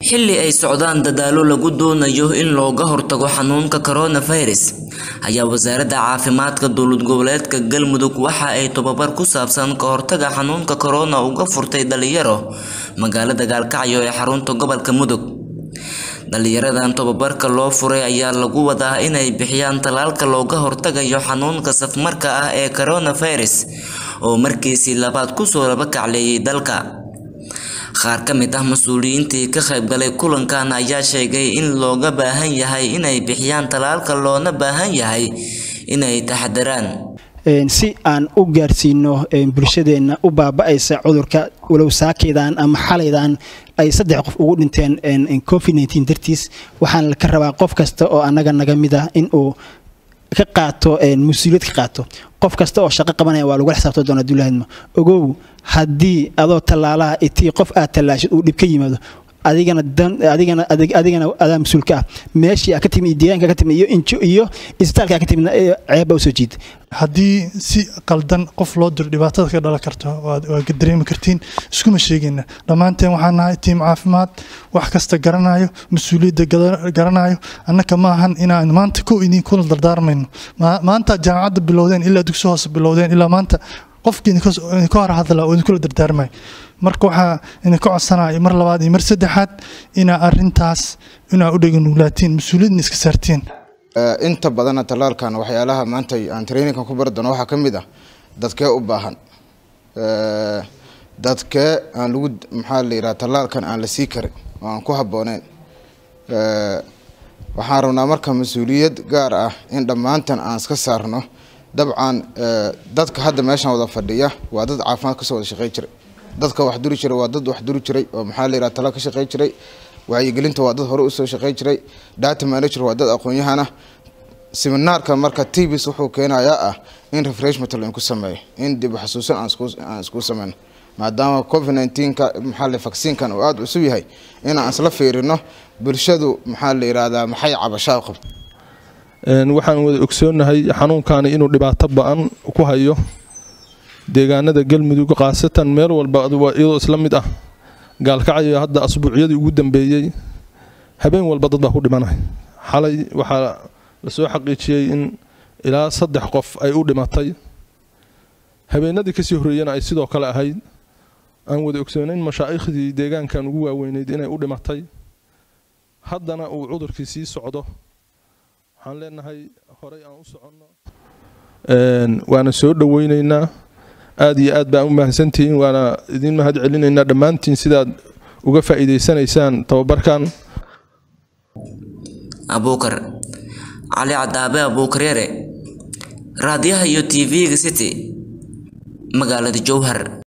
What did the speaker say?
xilli ay socdaan dadaallo lagu doonayo in looga hortago xanuunka coronavirus ayaa wasaaradda caafimaadka dowlad goboleedka galmudug waxa ay tobabar ku saabsan ka hortaga xanuunka corona uga furtay dhalinyaro magaalada gaalkacyo ee xarunta gobolka mudug dhalinyaradan tobabarka loo furay ayaa lagu wadaa inay bixiyaan tallaalka looga hortagayo xanuunka safmarka ah ee coronavirus oo markiisii labaad kusoo laba kacleeyay dalka qaar ka mid ah mas-uuliyiintii ka qaybgalay kulankan ayaa sheegay in looga baahan yahay inay bixiyaan tallaalka loona baahan yahay inay taxadaraan si aan u gaarsiino bulshadeenna u baaba-aysa cudurka walow saakaydan ama xalaydan ay saddex qof ugu dhinteen covid nteen dartiis waxaan ka rabaa qof kasta oo annaga naga mid ah in uu ka qaato mas-uuliyad ka qaato qof kasta oo shaqo qabanaya waa lagula xisaabta doona dulaahadma ogow haddii adoo tallaalaha itii qof aad tallaashid uu dhib ka yimaado adigana adigana adigana adaa mas-uulka ah meeshii aa ka timid deegaanka ka timid iyo injo iyo isbitaalka ka timidna ceebba usoo jiid haddii si qaldan qof loo diro dhibaatada ka dhalan karto waad dareemi kartiin iskuma sheegayna dhammaanteen waxaan nahay tiim caafimaad wax kasta garanayo mas-uuliyadda garanayo annaka ma ahan inaan maanta ko idin kula dardaarmayno maanta jaamacadda bilowdeen ilaa dugsi hoose bilowdeen ilaa maanta qofkii idinka hor hadla oo idinkula dardaarmay marka waxaa idinka codsanaya mar labaad iyo mar saddexaad inaa arintaas inaa u dheganugulaatiin mas-uuliyadna iska saartiin inta badana tallaalkan waxyaalaha maanta aan traininkan ku bari doono waxaa ka mid ah dadkee u baahan dadkee aan lagu maxaa la yidhaha tallaalkan aan la sii karin oo aan ku habbooneyn waxaan rabnaa marka mas-uuliyad gaar ah in dhammaantan aan iska saarno dabcan dadka hadda meeshan wada fadhiya waa dad caafimaad kasoo wada shaqey jiray dadka wax duri jiray waa dad wax duri jiray oo maxaa la yidhaha tala ka shaqey jiray wacyigelinta waa dad hore usoo shaqey jiray data manager waa dad aqoon-yahana seminaarka marka tvs wuxuu keenayaa ah in refreshment lainku sameeyo in dib xasuusan aan isku sameyno maadaama covid neenka maxaa la vacciinkan uu aada cusub yahay inaan isla fiirino bulshadu maxaa la yidhaahdaa maxay cabashaa qabto waxaan wada ogsoonahay xanuunkani inuu dhibaato ba-an ku hayo deegaanada galmudug khaasatan meel walba iyadoo isla mid ah gaalkacyo hadda asbuucyadii ugu dambeeyey habeen walba dad baa ku dhimanay xalay waxaa lasoo xaqiijiyey in ilaa saddex qof ay u dhimatay habeenadii kasii horreeyana ay sidoo kale ahayd aan wada ogsoonayn mashaaikhdii deegaankan ugu waaweyneyd inay u dhimatay haddana uu cudurkii sii socdo waxaan leenahay horey aan u soconno waana soo dhoweyneynaa aada iyo aad baan u mahadsantihiin waana idin mahad celinaynaa dhammaantiin sidaad uga faa'iidaysanaysaan tababarkan abuukar cali cadaabe abuukar yare raadiyaha iyo t v-ga city magaalada jowhar